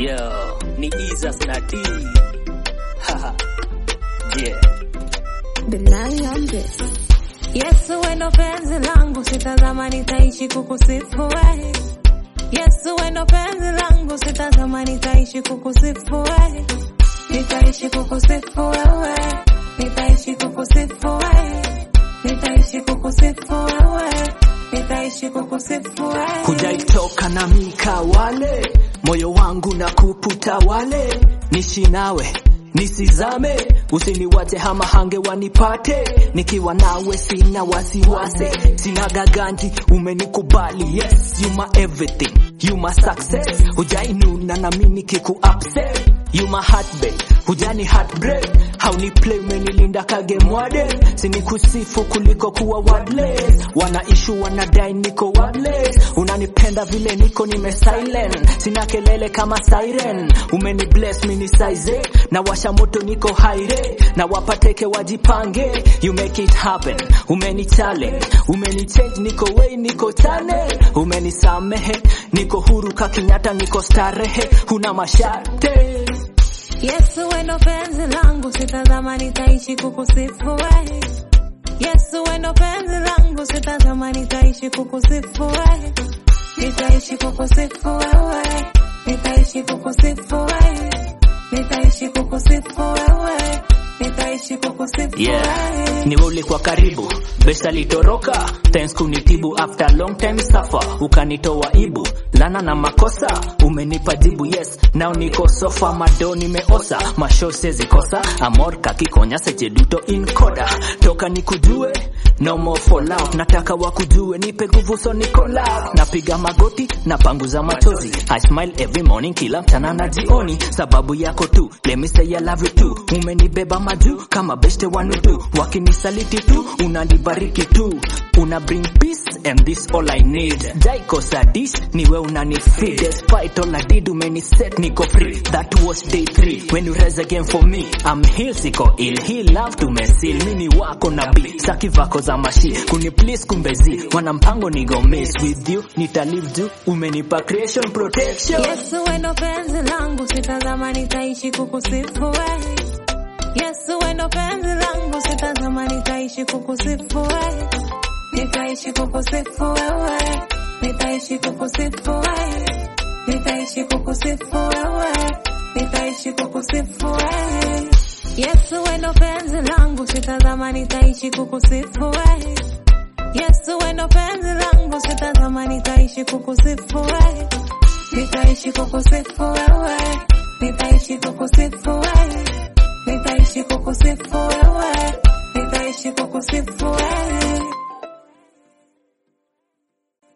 Yo, ni Jesus na D. Haha. Yeah. Yesu wendo penzi langu, sitazama nitaishi kukusifu wewe. Yesu wendo penzi langu, sitazama nitaishi kukusifu wewe. Nitaishi kukusifu wewe, nitaishi kukusifu wewe, nitaishi kukusifu wewe, nitaishi kukusifu wewe. hujaitoka na mika wale moyo wangu na kuputa wale nishi nawe nisizame usiniwache hama hange wanipate nikiwa nawe sina wasiwasi sina gaganji umenikubali yes you my everything you my success hujainuna na mi nikiku upset you my heartbeat hujani heartbreak hauni play umenilinda kage mwade sinikusifu kuliko kuwa wordless wanaishu wanadai niko wordless unanipenda vile niko nime silent sina kelele kama siren umeni bless mini size na washa moto niko haire na wapateke wajipange you make it happen umeni challenge umeni change niko way niko channel umeni samehe niko huru kakinyata niko starehe huna mashate Yesu wendo penzi langu, sitazama nitaishi kukusifu wewe. Yesu wendo penzi langu, sitazama nitaishi kukusifu wewe. Nitaishi kukusifu wewe, nitaishi kukusifu wewe, nitaishi kukusifu wewe, nitaishi kukusifu Yeah, wewe. ni wewe ulikuwa karibu besa litoroka thanks kunitibu after long time suffer ukanitoa ibu lana na makosa umenipa jibu yes now niko sofa mado nimeosa masho sezikosa amor kakikonya secheduto in koda toka nikujue no more for love nataka wakujue nipe nguvu so niko love napiga magoti napanguza machozi I smile every morning kila mchana na jioni sababu yako tu let me say I love you too umenibeba majuu kama beste wanudu wakinisaliti tu unanibariki tu una bring peace and this all I need jaikosa dish niwe unani feed despite all I did umeni set niko free that was day three when you rise again for me I'm healed siko ill he love tumesil mini wako na bi saki vako za mashi kuni please kumbezi wana mpango nigo miss with you nitalive juu umenipa creation protection Yesu wendo penzi langu, sitazama nitaishi kukusifu wewe. Yesu wendo penzi langu, sitazama nitaishi kukusifu wewe. Nitaishi kukusifu wewe, nitaishi kukusifu wewe, nitaishi kukusifu wewe, nitaishi kukusifu wewe. Yesu wendo penzi langu, sitazama nitaishi kukusifu wewe. Yesu wendo penzi langu, sitazama nitaishi kukusifu wewe. Nitaishi kukusifu wewe, nitaishi kukusifu wewe, nitaishi kukusifu wewe, nitaishi kukusifu wewe.